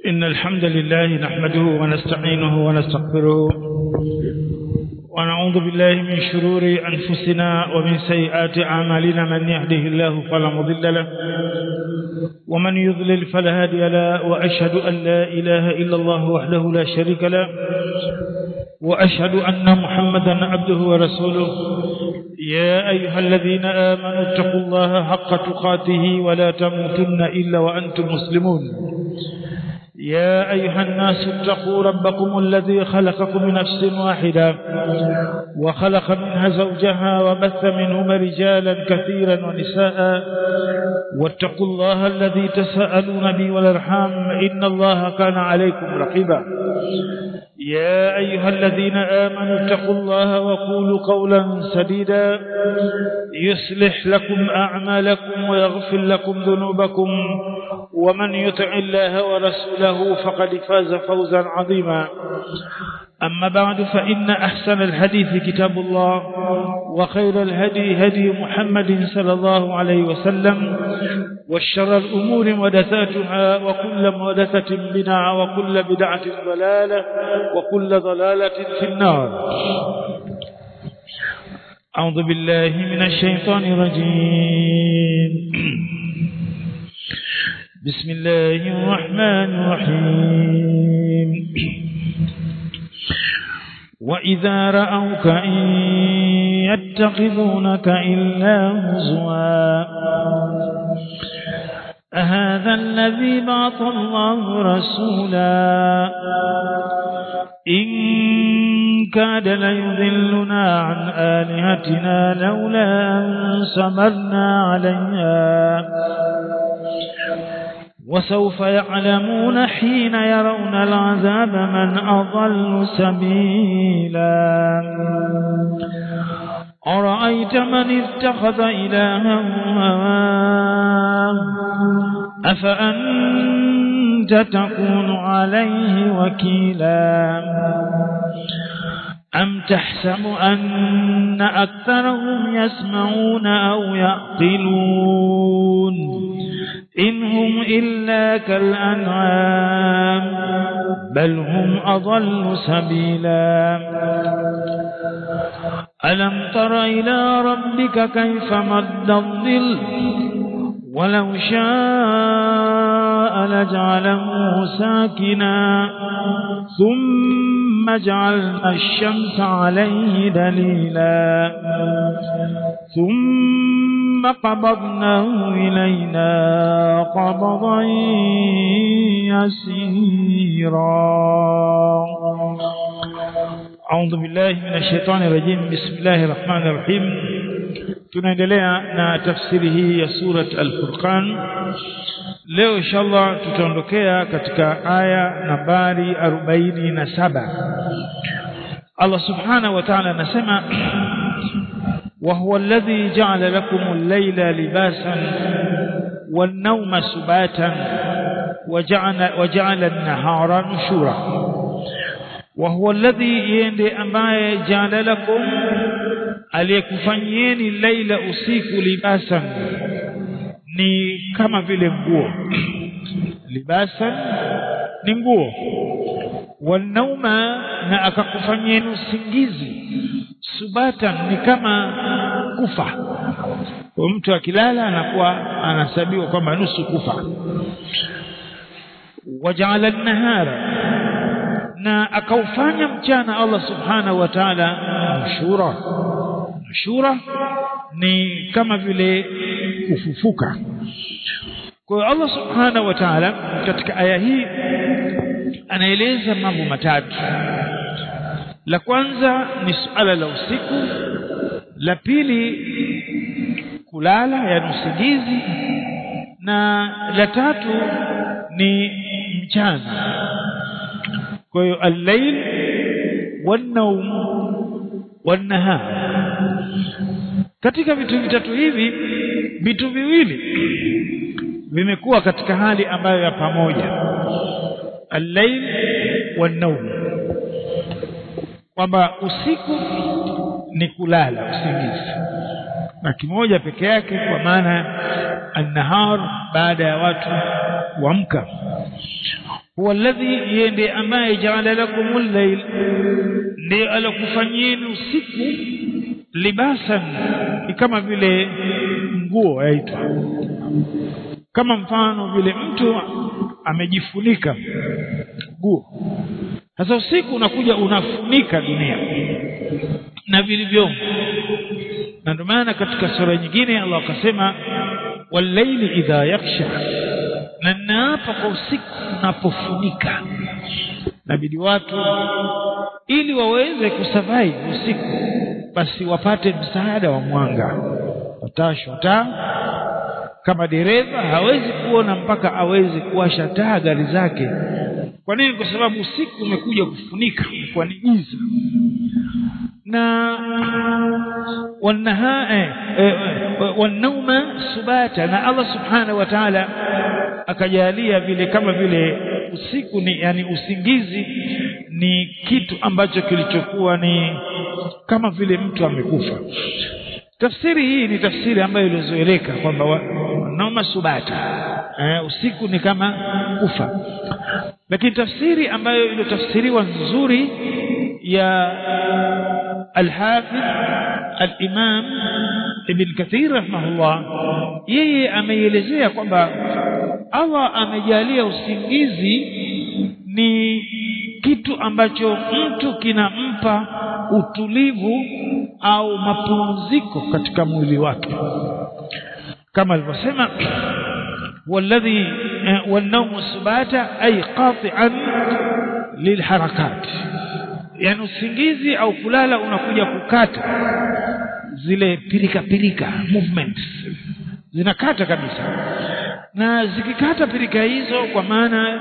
إن الحمد لله نحمده ونستعينه ونستغفره ونعوذ بالله من شرور أنفسنا ومن سيئات أعمالنا من يهده الله فلا مضل له ومن يضلل فلا هادي له وأشهد أن لا إله إلا الله وحده لا شريك له وأشهد أن محمدا عبده ورسوله يا أيها الذين آمنوا اتقوا الله حق تقاته ولا تموتن إلا وأنتم مسلمون يا أيها الناس اتقوا ربكم الذي خلقكم من نفس واحدة وخلق منها زوجها وبث منهما رجالا كثيرا ونساء واتقوا الله الذي تساءلون به والارحام إن الله كان عليكم رقيبا يا أيها الذين آمنوا اتقوا الله وقولوا قولا سديدا يصلح لكم أعمالكم ويغفر لكم ذنوبكم ومن يطع الله ورسوله فقد فاز فوزا عظيما أما بعد فإن أحسن الحديث كتاب الله وخير الهدي هدي محمد صلى الله عليه وسلم والشر الأمور محدثاتها وكل محدثة بدعة وكل بدعة ضلالة وكل ضلالة في النار أعوذ بالله من الشيطان الرجيم بسم الله الرحمن الرحيم وإذا رأوك إن يتخذونك إلا هزوا أهذا الذي بعث الله رسولا إن كاد ليذلنا عن آلهتنا لولا أن سمرنا عليها وسوف يعلمون حين يرون العذاب من أضل سبيلا أرأيت من اتخذ إلها هواه أفأنت تكون عليه وكيلا أم تحسب أن أكثرهم يسمعون أو يعقلون إن هم إلا كالأنعام بل هم أضل سبيلا ألم تر إلى ربك كيف مد الظل ولو شاء لجعله ساكنا ثم جعلنا الشمس عليه دليلا ثم قبضناه إلينا قبضا يسيرا أعوذ بالله من الشيطان الرجيم بسم الله الرحمن الرحيم tunaendelea na tafsiri hii ya surat al-Furqan leo inshallah tutaondokea katika aya nambari 47 Allah subhanahu wa ta'ala anasema وهو الذي جعل لكم الليل لباسا والنوم سباتا وجعل, وجعل النهار نشورا وهو الذي يندي ambaye جعل لكم aliyekufanyieni laila usiku libasan ni kama vile nguo libasan ni nguo wanauma na akakufanyieni usingizi subatan ni kama kufa kwa mtu akilala anakuwa anahesabiwa kwamba nusu kufa wajaala nahara na akaufanya mchana Allah subhanahu wa ta'ala nushura nushura ni kama vile kufufuka kwa hiyo Allah subhanahu wa ta'ala katika aya hii anaeleza mambo matatu la kwanza ni suala la usiku la pili kulala yani usingizi na la tatu ni mchana kwa hiyo al-layl wan-nawm wan-nahar katika vitu vitatu hivi vitu viwili vimekuwa katika hali ambayo ya pamoja al-layl wan-nawm kwamba usiku ni kulala usingizi na kimoja peke yake kwa maana an-nahar baada ya watu kuamka huwa alladhi yende ambaye jaala lakumul layl ndiye alokufanyeni usiku libasan ni kama vile nguo yaitwa kama mfano vile mtu amejifunika nguo sasa usiku unakuja unafunika dunia na vilivyomo na ndio maana katika sura nyingine Allah akasema walaili idha yaksha na naapa kwa usiku unapofunika nabidi watu ili waweze kusurvive usiku basi wapate msaada wa mwanga watashwa taa kama dereva hawezi kuona mpaka aweze kuwasha taa gari zake kwa nini kwa sababu usiku umekuja kufunika kwa ni giza na wanaha eh, eh, wanauma subata na Allah subhanahu wa ta'ala akajalia vile kama vile usiku ni yani usingizi ni kitu ambacho kilichokuwa ni kama vile mtu amekufa tafsiri hii ni tafsiri ambayo ilizoeleka kwamba wanauma subata eh, usiku ni kama kufa lakini tafsiri ambayo iliyotafsiriwa nzuri ya الحافظ الإمام ابن كثير رحمه الله yeye ameielezea kwamba Allah amejalia usingizi ni kitu ambacho mtu kinampa utulivu au mapumziko katika mwili wake kama alivyosema والذي والنوم سباتا أي قاطعا للحركات yani usingizi au kulala unakuja kukata zile pirika pirika movements zinakata kabisa na zikikata pirika hizo kwa maana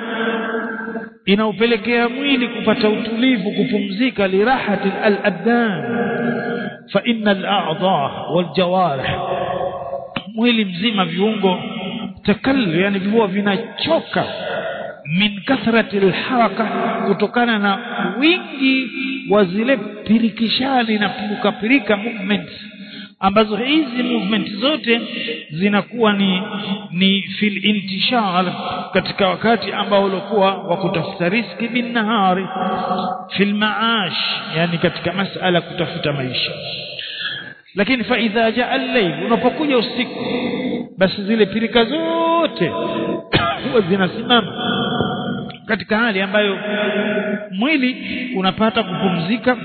inaupelekea mwili kupata utulivu kupumzika lirahati al-abdan fa inna al-a'dha wal-jawarih mwili mzima viungo takallu yani viungo vinachoka min kathrati alharaka kutokana na wingi wa zile pirikishani na puruka pirika movements ambazo hizi movement zote zinakuwa ni ni fil intishar katika wakati ambao ulikuwa wa kutafuta riski bin nahari fil maash yani katika masala kutafuta maisha lakini fa idha jaa al-layl unapokuja usiku basi zile pirika zote huwa zinasimama katika hali ambayo mwili unapata kupumzika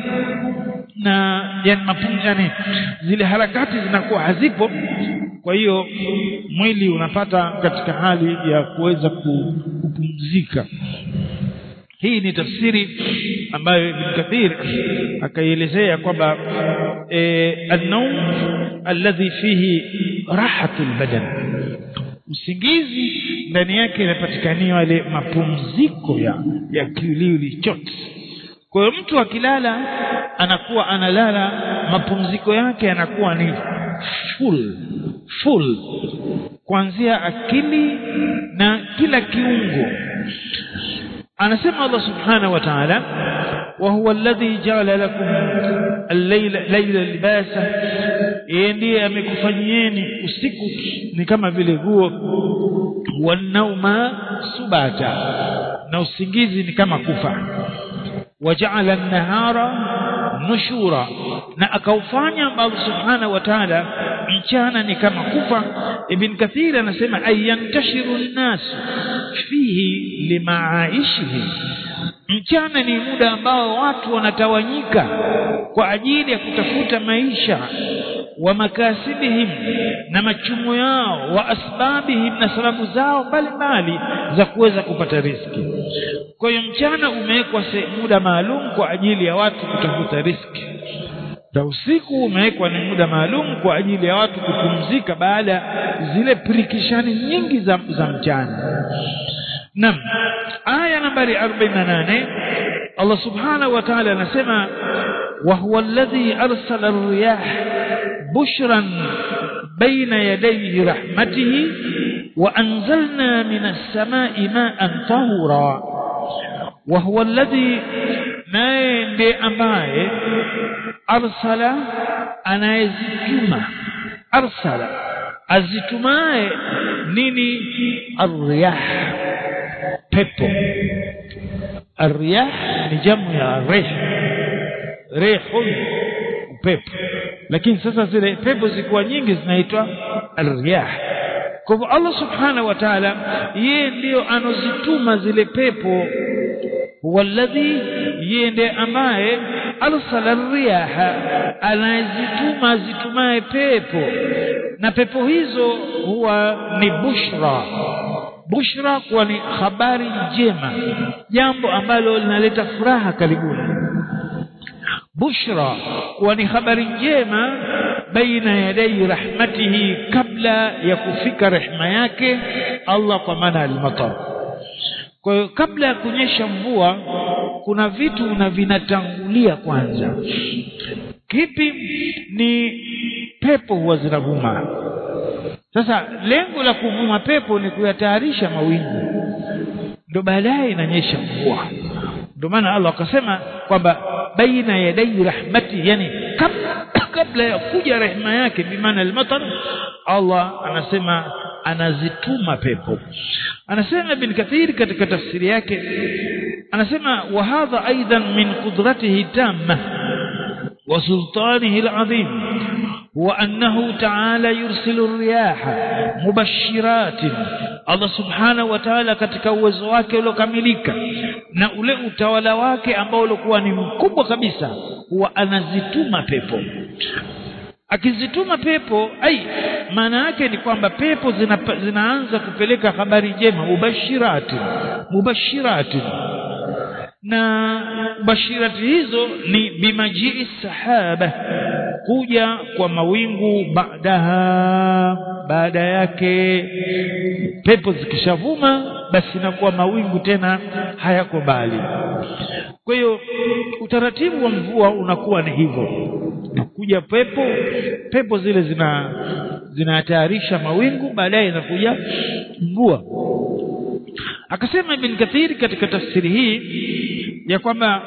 na yani mapumzi yani zile harakati zinakuwa hazipo kwa hiyo mwili unapata katika hali ya kuweza kupumzika hii ni tafsiri ambayo Ibn Kathir akaielezea kwamba e, an-nawm alladhi fihi rahatul badan usingizi ndani yake inapatikaniwa ile mapumziko ya ya kiwiliwili chote kwa hiyo mtu akilala anakuwa analala mapumziko yake yanakuwa ni full full kuanzia akili na kila kiungo anasema Allah subhanahu wa ta'ala wa huwa alladhi ja'ala lakum al-layla layla libasa yeye ndiye amekufanyieni usiku ni kama vile nguo wanauma subata na usingizi ni kama kufa waja'ala an-nahara nushura na akaufanya Allah subhanahu wa ta'ala mchana ni kama kufa ibn kathir anasema ayantashiru an-nas fihi limaaishihim mchana ni muda ambao watu wanatawanyika kwa ajili ya kutafuta maisha wa makasibihim na machumo yao wa asbabihim na sababu zao mbalimbali za kuweza kupata riski kwa hiyo mchana umewekwa muda maalum kwa ajili ya watu kutafuta riski na usiku umewekwa ni muda maalum kwa ajili ya watu kupumzika baada zile pirikishani nyingi za, za mchana Naam. Aya nambari 48 Allah Subhanahu wa Ta'ala anasema wa huwa alladhi arsala ar-riyah bushran baina yadayhi rahmatihi wa anzalna minas samai ma'an tahura wa huwa alladhi naye ndiye ambaye arsala anayezituma arsala azitumaye nini ar-riyah pepo الرياح ni jamu ya rih rihun upepo lakini sasa zile pepo zikuwa nyingi zinaitwa arriyah kwa hivyo Allah subhanahu wa ta'ala yeye ndiyo anozituma zile pepo walladhi yeye ndiye ambaye arsala riyaha anazituma zitumaye pepo na pepo hizo huwa ni bushra bushra kuwa ni habari njema jambo ambalo linaleta furaha karibuni bushra kuwa ni habari njema baina yadai rahmatihi kabla ya kufika rehma yake Allah kwa maana al-matar kwa hiyo kabla ya kunyesha mvua kuna vitu na vinatangulia kwanza kipi ni pepo huwa zinavuma sasa lengo la kuvuma pepo ni kuyatayarisha mawingu ndio baadaye inanyesha mvua ndio maana Allah akasema kwamba baina yadai rahmati yani kabla, kabla ya kuja rehema yake bimaana al-matar Allah anasema anazituma pepo anasema ibn kathir katika tafsiri yake anasema wa hadha aidan min qudratihi tamma wa sultanihi al-azim هو أنه تعالى يرسل الرياح مبشرات Allah subhanahu wa ta'ala katika uwezo wake uliokamilika na ule utawala wake ambao ulikuwa ni mkubwa kabisa huwa anazituma pepo akizituma pepo ai maana yake ni kwamba pepo zina, zinaanza kupeleka habari njema mubashirati mubashirati na mubashirati hizo ni bimajii sahaba kuja kwa mawingu baadaha baada yake pepo zikishavuma basi inakuwa mawingu tena hayako mbali kwa hiyo utaratibu wa mvua unakuwa ni hivyo kuja pepo pepo zile zina zinatayarisha mawingu baadaye inakuja mvua akasema ibn kathiri katika tafsiri hii ya kwamba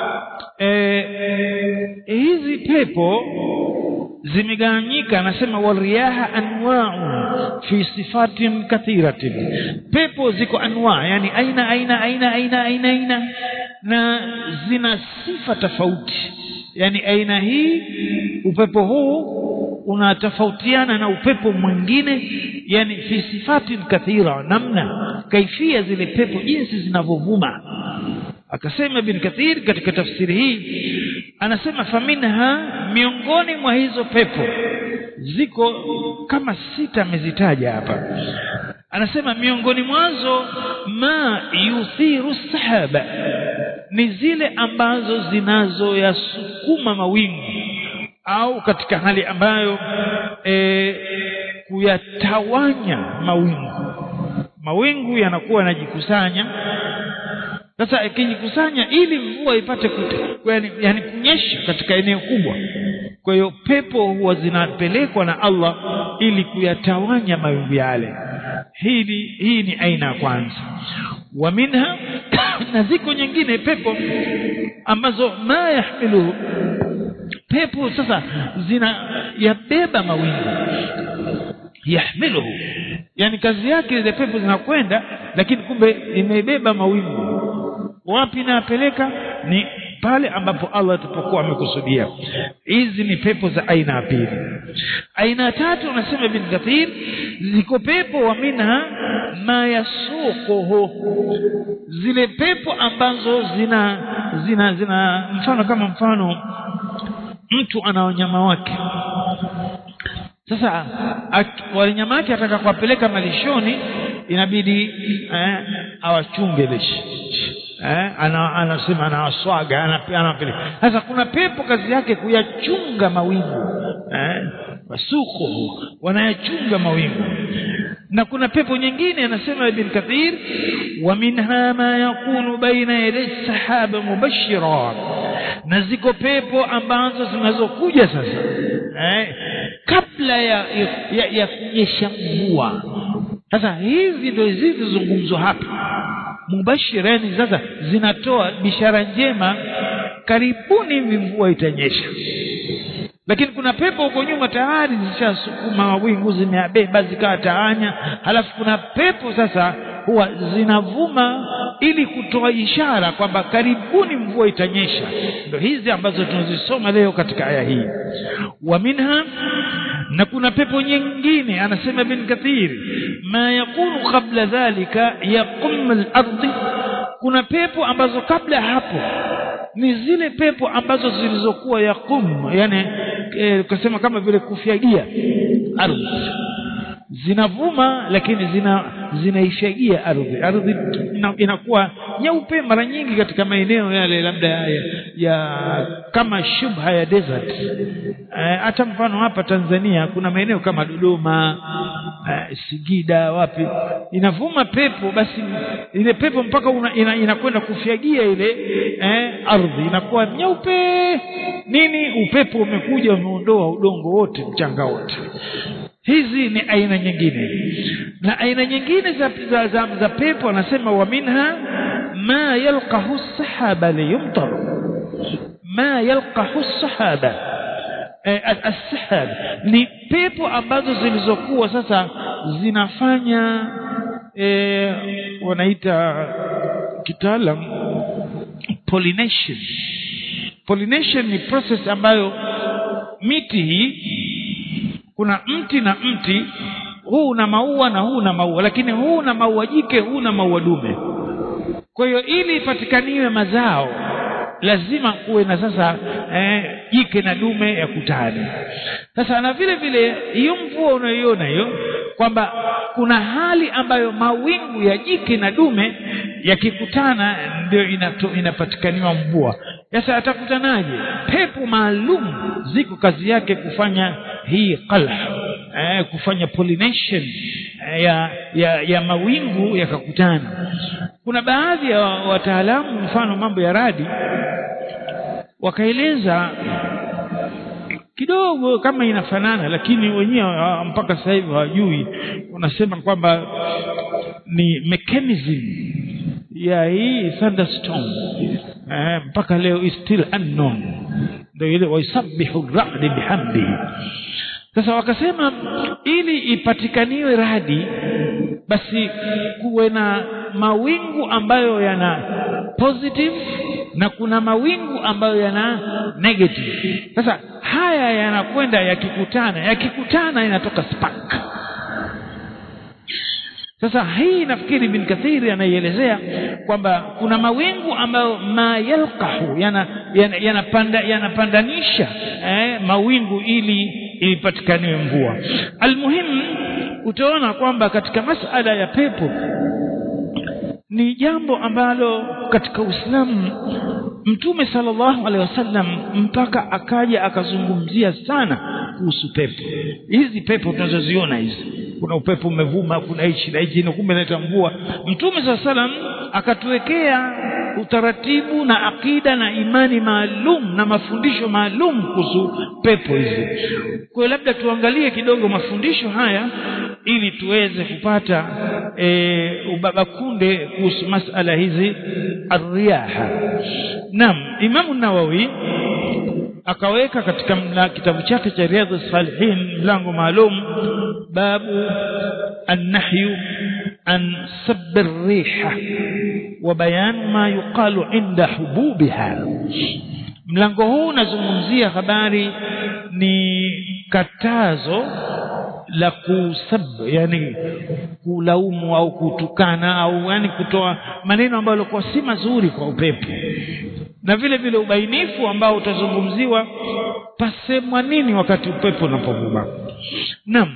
e, hizi pepo zimegawanyika anasema wariyaha anwa'u fi sifatin kathiratin pepo ziko anwa yani aina aina aina aina aina aina na zina sifa tofauti yani aina hii upepo huu unatofautiana na upepo mwingine yani fi sifatin kathira namna kaifia zile pepo jinsi zinavyovuma akasema ibn kathir katika tafsiri hii anasema faminha miongoni mwa hizo pepo ziko kama sita amezitaja hapa anasema miongoni mwazo ma yuthiru sahaba ni zile ambazo zinazoyasukuma mawingu au katika hali ambayo e, kuyatawanya mawingu mawingu yanakuwa yanajikusanya sasa ikijikusanya ili mvua ipate yani, yani kunyesha katika eneo kubwa kwa hiyo pepo huwa zinapelekwa na Allah ili kuyatawanya mawingu yale hili hii ni aina ya kwanza wa minha na ziko nyingine pepo ambazo ma yahmiluhu pepo sasa zina yabeba mawingu yahmiluhu yani kazi yake ile pepo zinakwenda lakini kumbe imebeba mawingu wapi napeleka ni pale ambapo Allah atapokuwa amekusudia hizi ni pepo za aina ya pili aina ya tatu unasema ibn kathir ziko pepo wa minha ma yasuquhu zile pepo ambazo zina zina zina mfano kama mfano mtu ana wanyama wake sasa wanyama wake ataka kuwapeleka malishoni inabidi eh, awachunge lishi eh, ana, anasema anawaswaga anapeleka sasa kuna pepo kazi yake kuyachunga mawingu eh, wasuku wanayachunga mawingu na kuna pepo nyingine anasema ibn kathir wa minha ma yakunu baina yaday sahaba mubashira na ziko pepo ambazo zinazokuja sasa eh, kabla ya, ya, ya kunyesha mvua sasa hizi ndio zilizozungumzwa hapa mubashirani sasa zinatoa bishara njema karibuni hivi mvua itanyesha lakini kuna pepo huko nyuma tayari zishasukuma mawingu zimeabeba zikawa taanya halafu kuna pepo sasa huwa zinavuma ili kutoa ishara kwamba karibuni mvua itanyesha ndio hizi ambazo tunazisoma leo katika aya hii wa minha na kuna pepo nyingine anasema bin kathir ma yakunu qabla dhalika yaqum al-ardh kuna pepo ambazo kabla hapo ni zile pepo ambazo zilizokuwa yaqum yani e, kusema kama vile kufyagia ardhi zinavuma lakini zina zinaishagia ardhi ardhi ina, inakuwa nyeupe mara nyingi katika maeneo yale labda ya, ya kama shubha ya desert hata e, mfano hapa Tanzania kuna maeneo kama Dodoma e, Singida wapi inavuma pepo basi ile pepo mpaka una, ina, inakwenda kufyagia ile e, ardhi inakuwa nyeupe nini upepo umekuja umeondoa udongo wote mchanga wote hizi ni aina nyingine na aina nyingine za, za, za, za pepo anasema wa minha ma yalqahu sahaba liyumtar ma yalqahu sahaba eh, as-sahab ni pepo ambazo zilizokuwa sasa zinafanya eh, wanaita kitaalam pollination pollination ni process ambayo miti hii kuna mti na mti huu una maua na huu una maua lakini huu una maua jike huu una maua dume kwa hiyo ili ipatikaniwe mazao lazima kuwe na sasa eh, jike na dume ya kutani sasa na vile vile hiyo mvua unayoiona hiyo kwamba kuna hali ambayo mawingu ya jike na dume yakikutana ndio inapatikaniwa mvua sasa atakutanaje pepo maalum ziko kazi yake kufanya hii qalh eh, kufanya pollination eh, ya, ya, ya mawingu yakakutana kuna baadhi ya wataalamu mfano mambo ya radi wakaeleza kidogo kama inafanana lakini wenyewe mpaka sasa hivi hawajui wanasema kwamba ni mechanism ya hii thunderstorm eh, mpaka leo is still unknown ndio ile waisabbihu radi bihamdi sasa wakasema ili ipatikaniwe radi basi kuwe na mawingu ambayo yana positive na kuna mawingu ambayo yana negative sasa haya yanakwenda yakikutana yakikutana inatoka spark sasa hii nafikiri bin kathiri anaielezea kwamba kuna mawingu ambayo ma yalqahu yanapanda yana yanapandanisha eh, mawingu ili ipatikaniwe mvua almuhimu utaona kwamba katika masala ya pepo ni jambo ambalo katika Uislamu Mtume sallallahu alaihi wasallam mpaka akaja akazungumzia sana kuhusu pepo. Hizi pepo tunazoziona hizi, kuna upepo umevuma, kuna hichi na hichi, kumbe inaleta mvua. Mtume sallallahu alaihi wasallam akatuwekea utaratibu na akida na imani maalum na mafundisho maalum kuhusu pepo hizi. Kwa labda tuangalie kidogo mafundisho haya ili tuweze kupata e, ubabakunde kuhusu masala hizi arriyaha. Naam, Imamu Nawawi akaweka katika mla, kitabu chake cha Riyadhus Salihin mlango maalum babu annahyu an sabbi riha wa bayan ma yuqalu inda hububiha. Mlango huu unazungumzia habari ni katazo la kusab yani kulaumu au kutukana au yani kutoa maneno ambayo yalikuwa si mazuri kwa upepo na vile vile ubainifu ambao utazungumziwa pasemwa nini wakati upepo unapovuma naam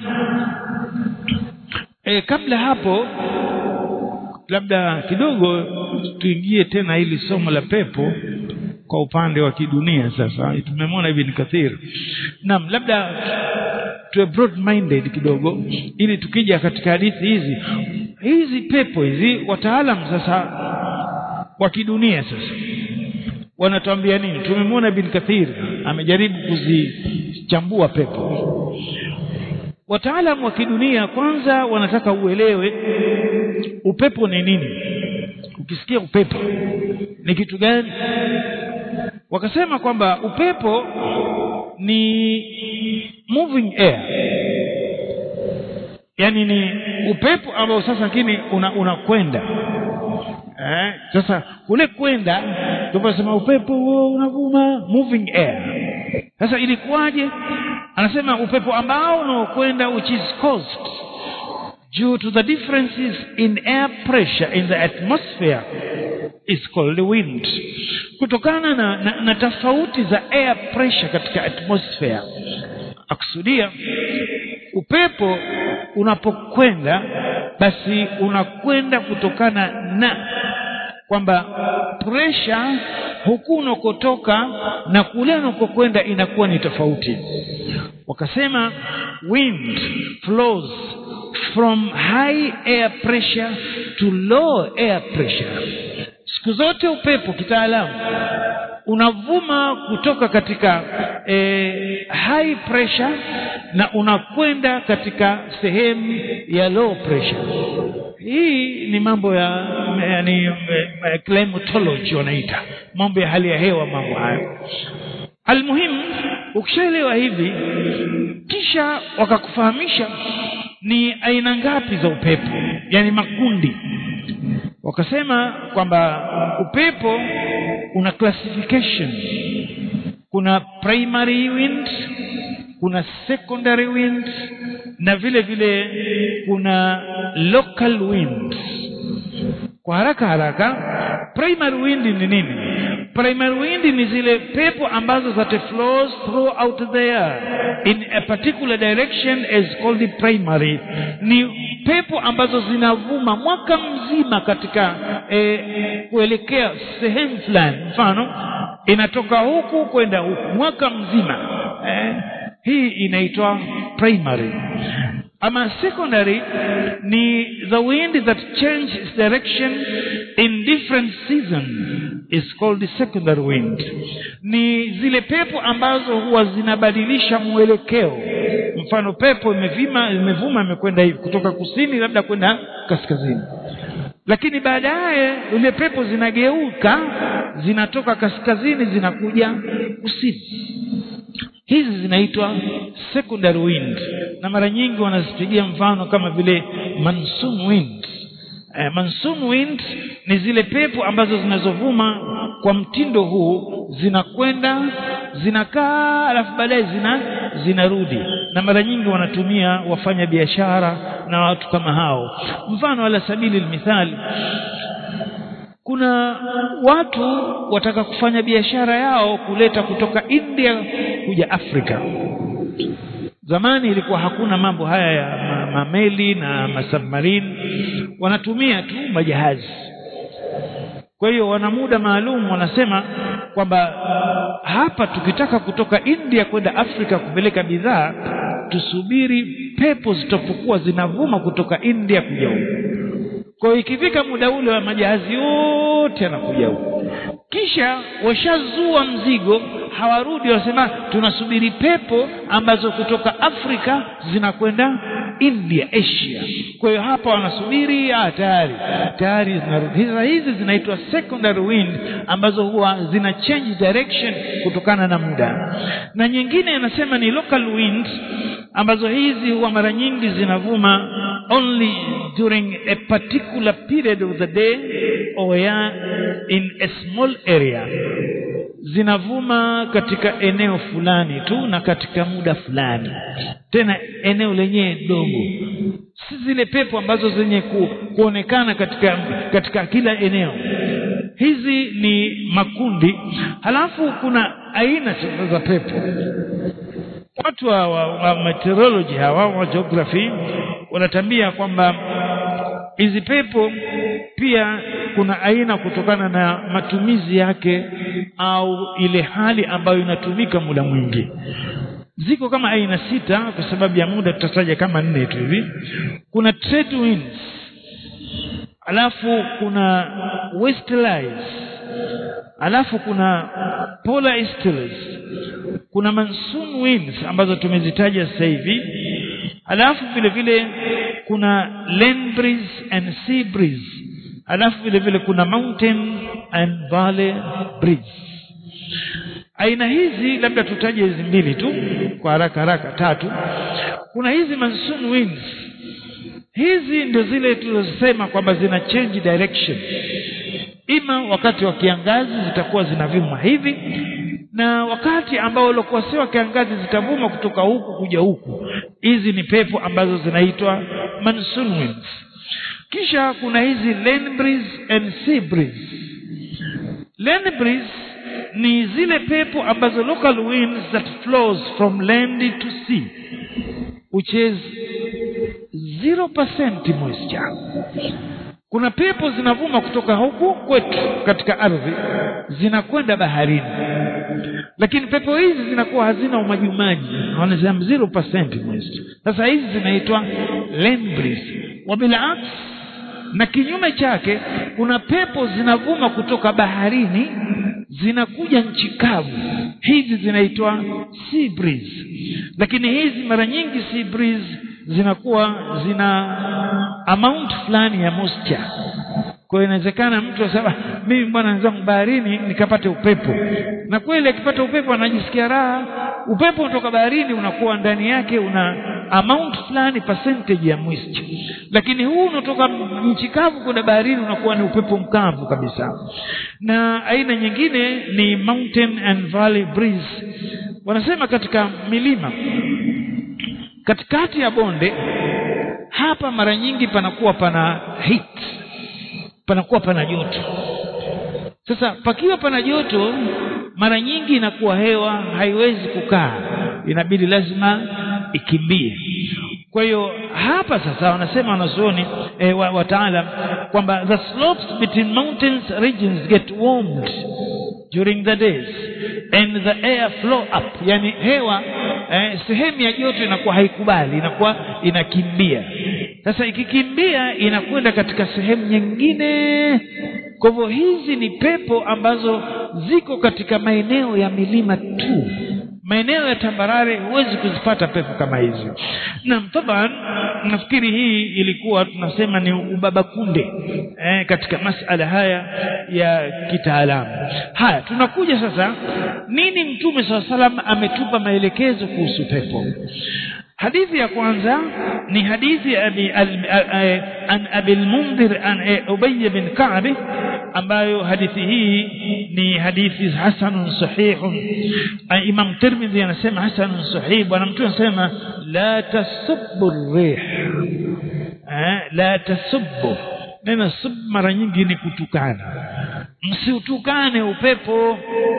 e, kabla hapo labda kidogo tuingie tena hili somo la pepo kwa upande wa kidunia sasa tumemwona hivi ni kathiri naam labda tuwe broad minded kidogo ili tukija katika hadithi hizi hizi pepo hizi wataalam sasa wa kidunia sasa wanatuambia nini tumemwona ibn kathir amejaribu kuzichambua pepo wataalam wa kidunia kwanza wanataka uelewe upepo ni nini ukisikia upepo ni kitu gani wakasema kwamba upepo ni moving air yani ni upepo ambao sasa lakini unakwenda eh, sasa kule kwenda tunasema upepo huo unavuma moving air sasa ilikuwaje anasema upepo ambao unaokwenda which is caused due to the differences in air pressure in the atmosphere is called wind kutokana na, na, na tofauti za air pressure katika atmosphere akusudia upepo unapokwenda basi unakwenda kutokana na kwamba pressure huku unakotoka na kule unakokwenda inakuwa ni tofauti wakasema wind flows from high air pressure to low air pressure siku zote upepo kitaalamu unavuma kutoka katika eh, high pressure na unakwenda katika sehemu ya low pressure hii ni mambo ya yani climatology wanaita mambo ya hali ya hewa mambo hayo almuhimu ukishaelewa hivi kisha wakakufahamisha ni aina ngapi za upepo yani makundi wakasema kwamba upepo una classification kuna primary wind kuna secondary wind na vile vile kuna local wind kwa haraka haraka primary wind ni nini primary wind ni zile pepo ambazo that flows throughout the air in a particular direction is called the primary ni pepo ambazo zinavuma mwaka mzima katika eh, kuelekea sehemu fulani mfano inatoka huku kwenda huku mwaka mzima eh, hii inaitwa primary ama secondary ni the wind that change its direction in different season is called the secondary wind ni zile pepo ambazo huwa zinabadilisha mwelekeo mfano pepo imevima imevuma imekwenda hivi kutoka kusini labda kwenda kaskazini lakini baadaye ile pepo zinageuka zinatoka kaskazini zinakuja kusini hizi zinaitwa secondary wind na mara nyingi wanazipigia mfano kama vile monsoon wind eh, monsoon wind ni zile pepo ambazo zinazovuma kwa mtindo huu zinakwenda zinakaa alafu baadaye zina zinarudi na mara nyingi wanatumia wafanya biashara na watu kama hao mfano ala sabili mithali kuna watu wataka kufanya biashara yao kuleta kutoka India kuja Afrika zamani ilikuwa hakuna mambo haya ya mameli na masubmarine wanatumia tu majahazi kwa hiyo wana muda maalum wanasema kwamba hapa tukitaka kutoka India kwenda Afrika kupeleka bidhaa tusubiri pepo zitapokuwa zinavuma kutoka India kuja huku kwa hiyo ikifika muda ule wa majahazi yote yanakuja huku kisha washazua mzigo hawarudi wanasema tunasubiri pepo ambazo kutoka Afrika zinakwenda India Asia kwa hiyo hapa wanasubiri ah tayari tayari zinarudi hizi hizi zinaitwa secondary wind ambazo huwa zina change direction kutokana na muda na nyingine anasema ni local wind ambazo hizi huwa mara nyingi zinavuma only during a particular period of the day or yeah, in a small area zinavuma katika eneo fulani tu na katika muda fulani tena eneo lenyewe dogo si zile pepo ambazo zenye ku, kuonekana katika katika kila eneo hizi ni makundi halafu kuna aina sasa za pepo watu wa, wa, wa meteorology hawa wa geography wanatambia kwamba hizi pepo pia kuna aina kutokana na matumizi yake au ile hali ambayo inatumika muda mwingi ziko kama aina sita kwa sababu ya muda tutataja kama nne tu hivi kuna trade winds alafu kuna westerlies alafu kuna polar easterlies kuna monsoon winds ambazo tumezitaja sasa hivi alafu vile vile kuna land breeze and sea breeze alafu vile vile kuna mountain and valley breeze aina hizi labda tutaje hizi mbili tu kwa haraka haraka tatu kuna hizi monsoon winds hizi ndio zile tulizosema kwamba zina change direction ima wakati wa kiangazi zitakuwa zinavuma hivi na wakati ambao uliokuwa si wa kiangazi zitavuma kutoka huku kuja huku hizi ni pepo ambazo zinaitwa monsoon winds kisha kuna hizi land breeze and sea breeze land breeze ni zile pepo ambazo local winds that flows from land to sea which is 0% moisture kuna pepo zinavuma kutoka huku kwetu katika ardhi zinakwenda baharini lakini pepo hizi zinakuwa hazina umajimaji wanasema 0% moisture sasa hizi zinaitwa land breeze wabilaks na kinyume chake kuna pepo zinavuma kutoka baharini zinakuja nchi kavu hizi zinaitwa sea breeze lakini hizi mara nyingi sea breeze zinakuwa zina amount fulani ya moisture kwa hiyo inawezekana mtu asema mimi bwana wenzangu baharini nikapate upepo na kweli akipata upepo anajisikia raha upepo kutoka baharini unakuwa ndani yake una amount fulani percentage ya moisture lakini huu unaotoka nchi kavu kwenda baharini unakuwa ni upepo mkavu kabisa na aina nyingine ni mountain and valley breeze wanasema katika milima katikati ya bonde hapa mara nyingi panakuwa pana heat panakuwa pana joto sasa pakiwa pana joto mara nyingi inakuwa hewa haiwezi kukaa inabidi lazima ikimbie kwa hiyo hapa sasa wanasema wanazuoni e, wa, wataalam kwamba the slopes between mountains regions get warmed during the days and the air flow up yani hewa eh, sehemu ya joto inakuwa haikubali inakuwa inakimbia sasa ikikimbia inakwenda katika sehemu nyingine kwa hivyo hizi ni pepo ambazo ziko katika maeneo ya milima tu maeneo ya tambarare huwezi kuzipata pepo kama hizi naam taban nafikiri hii ilikuwa tunasema ni ubaba kunde eh, katika masala haya ya kitaalamu haya tunakuja sasa nini mtume saa salam ametupa maelekezo kuhusu pepo hadithi ya kwanza ni hadithi ya abi an abi al-mundhir an ubay bin ka'b ambayo hadithi hii ni hadithi hasanun sahihun imam tirmidhi anasema hasanun sahih bwana mtume anasema la tasubbu rih la tasubbu neno sub mara nyingi ni kutukana msiutukane upepo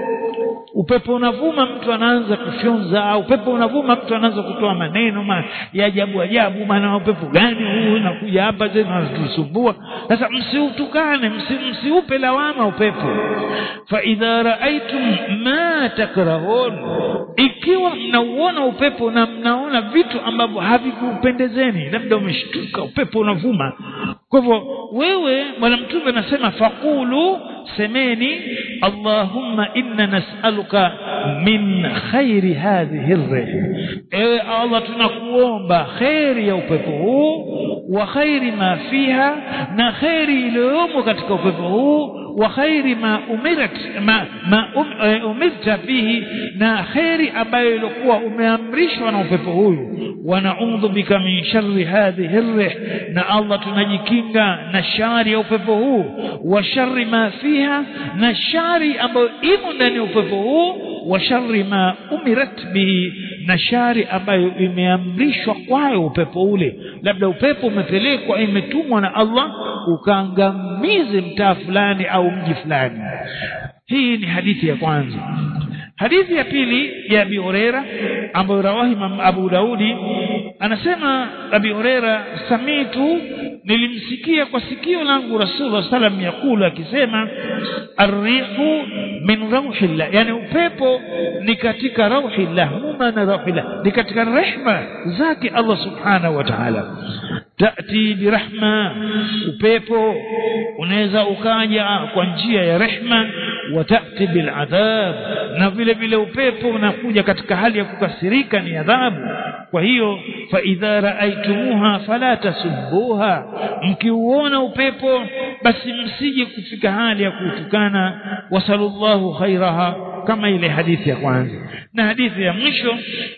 upepo unavuma mtu anaanza kufyonza upepo unavuma mtu anaanza kutoa maneno ma, ya ajabu ajabu maana upepo gani huu unakuja hapa tena unatusumbua sasa msiutukane msi, msiupe lawama upepo fa idha raaitum ma takrahun ikiwa mnauona upepo na mnaona vitu ambavyo havikupendezeni labda umeshtuka upepo unavuma kwa hivyo wewe bwana mtume anasema faqulu semeni allahumma inna nas'aluka min khairi hadhihi rih ewe allah tunakuomba khairi ya upepo huu wa khairi ma fiha na khairi iliyomo katika upepo huu wa khairi ma umirat ma, ma um, uh, umirta bihi na khairi ambayo ilikuwa umeamrishwa na upepo huyu wa naudhu bika min sharri hadhihi rih na allah tunajikinga na shari ya upepo huu wa sharri ma fiha na shari ambayo imo ndani ya upepo huu wa sharri ma umirat bihi na shari ambayo imeamrishwa kwayo upepo ule labda upepo umepelekwa imetumwa na Allah ukaangamize mtaa fulani au mji fulani hii ni hadithi ya kwanza hadithi ya pili ya Abi Huraira ambayo rawahi Imam Abu Daudi anasema Abi Huraira samitu nilimsikia kwa sikio langu Rasulullah sallam yakula akisema arrihu min rauhillah yani upepo ni katika rauhillah mumana rauhillah ni katika rehma zake Allah subhanahu wa ta'ala tati birahma upepo unaweza ukaja kwa njia ya rehma wa tati biladhab na vile vile upepo unakuja katika hali ya kukasirika ni adhabu kwa hiyo fa idha raaitumuha fala tasubbuha mkiuona upepo basi msije kufika hali ya kutukana wasallallahu khairaha kama ile hadithi ya kwanza na hadithi ya mwisho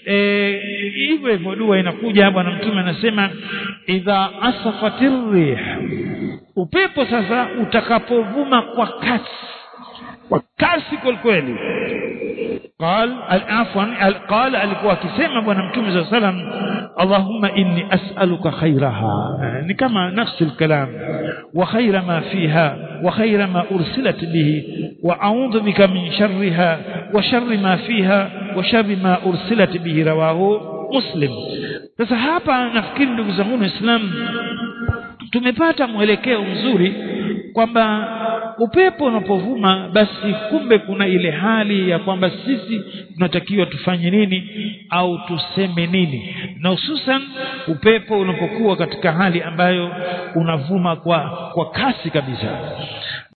hivyo hivyo dua inakuja bwana mtume anasema idha asafatir rih upepo sasa utakapovuma kwa kasi kwa kasi kweli kweli قال عفوا قال alikuwa akisema bwana mtume صلى الله عليه وسلم اللهم اني اسالك خيرها ni kama نفس الكلام وخير ما فيها وخير ما ارسلت به واعوذ بك من شرها وشر ما فيها وشر ما ارسلت به رواه مسلم sasa hapa nafikiri ndugu zangu waislamu tumepata mwelekeo mzuri kwamba upepo unapovuma basi kumbe kuna ile hali ya kwamba sisi tunatakiwa tufanye nini au tuseme nini na hususan upepo unapokuwa katika hali ambayo unavuma kwa kwa kasi kabisa